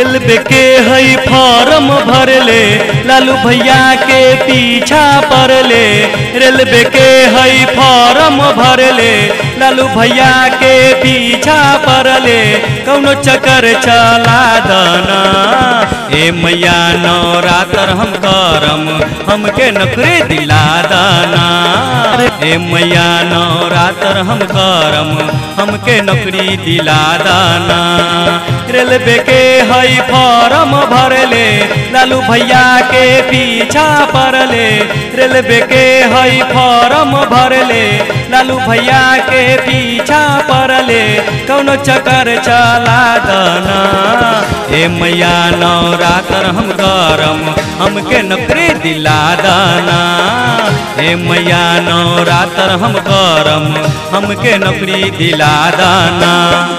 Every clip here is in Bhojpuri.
रेलवे के हई फॉर्म भरले लालू भैया के पीछा पड़ले रेलवे के हई फॉर्म भरले लालू भैया के पीछा पड़ले कौनो चक्कर चला दना ए मैया नवरात्र हम करम हमके नौकरी दिला दाना ए मैया नवरात्र हम करम हमके नौकरी दिला दाना रेलवे के हई फॉर्म भरले लालू भैया के पीछा पड़ले रेलवे के हई फॉर्म भरले लालू भैया के पीछा पड़ले कौनो चक्कर चला दना ए मैया नवरात्र हम करम हमके नौकरी दिला दाना ए मैया नवरात्र हम करम हमके नौकरी दिला दाना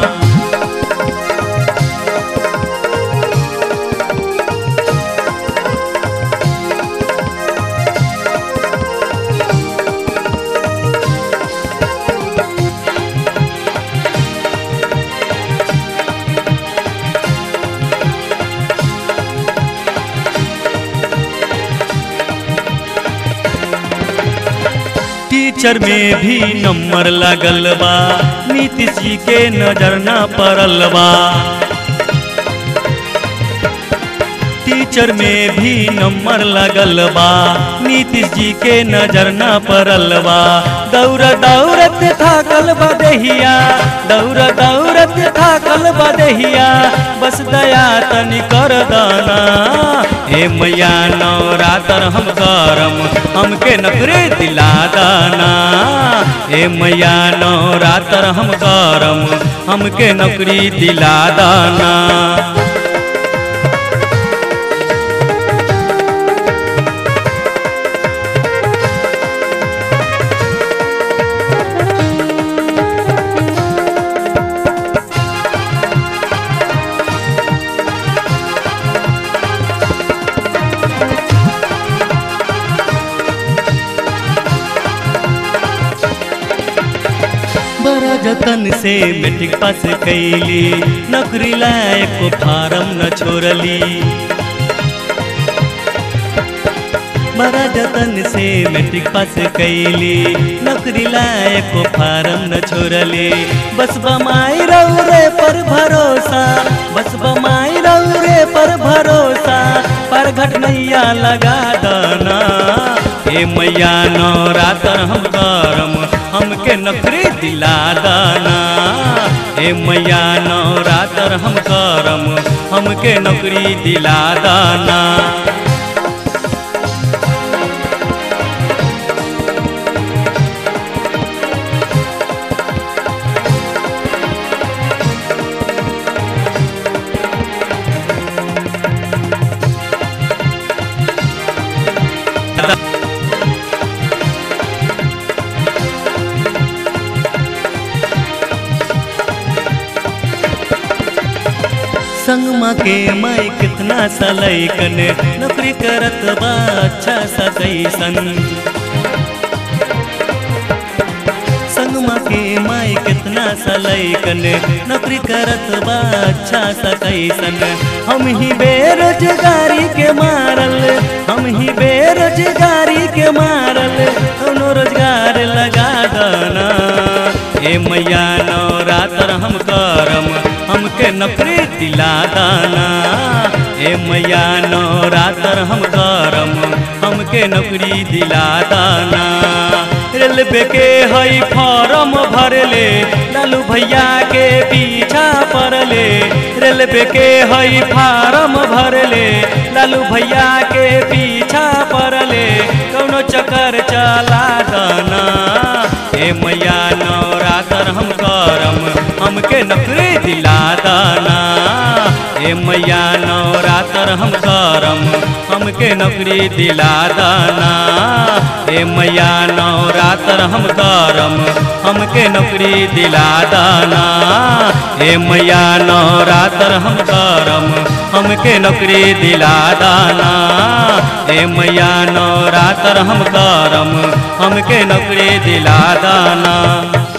टीचर में भी नंबर लगल बा नीतीश जी के नजर ना पड़ल बा टीचर में भी नंबर लगल बा नीतीश जी के नजर ना पड़ल बा दौड़ दौड़त थाकल बदहिया दौड़ दौड़त थाकल बदहिया बस दया तनी कर दाना हे मैया नवरात्र हम करम हमके नौकरी दिला दाना हे मैया नवरात्र हम करम हमके नौकरी दिला दाना बड़ा जतन से मैट्रिक पास कैली नौकरी लायक फार्म न छोड़ली बड़ा जतन से मैट्रिक पास कैली नौकरी लायक फार्म न छोड़ली बस बमाई रौरे पर भरोसा बस बमाई रौरे पर भरोसा पर घट नैया लगा दाना हे मैया नवरात्र हम करम हमके नौकरी दिला दाना हे मैया नवरात्र हम करम हमके नौकरी दिला दाना संगमा के माई कितना सलैकन नौकरी करत बा अच्छा सा कैसन संगमा के माई कितना सलैकन नौकरी करत बा अच्छा सा कैसन हम ही बेरोजगारी के मारल हम ही बेरोजगारी के मारल कौनो रोजगार लगा दाना ए मैया नवरात्र हम करम हमके नौकरी दिला दाना ए मैया नवरात्र हम करम हमके नौकरी दिला दाना रेलवे के हई फॉर्म भरले लालू भैया के पीछा पड़ले रेलवे के हई फार्म भरले लालू भैया के पीछा पड़ले कौनो चक्कर चला दाना ए मैया नवरात्र हम करम हमके नौकरी दिला दाना ए मैया नवरात्र हम करम हमके नौकरी दिला दाना ए मैया नवरात्र हम करम हमके नौकरी दिला दाना ए मैया नवरात्र हम करम हमके नौकरी दिला दाना ए मैया नवरात्र हम करम हमके नौकरी दिला दाना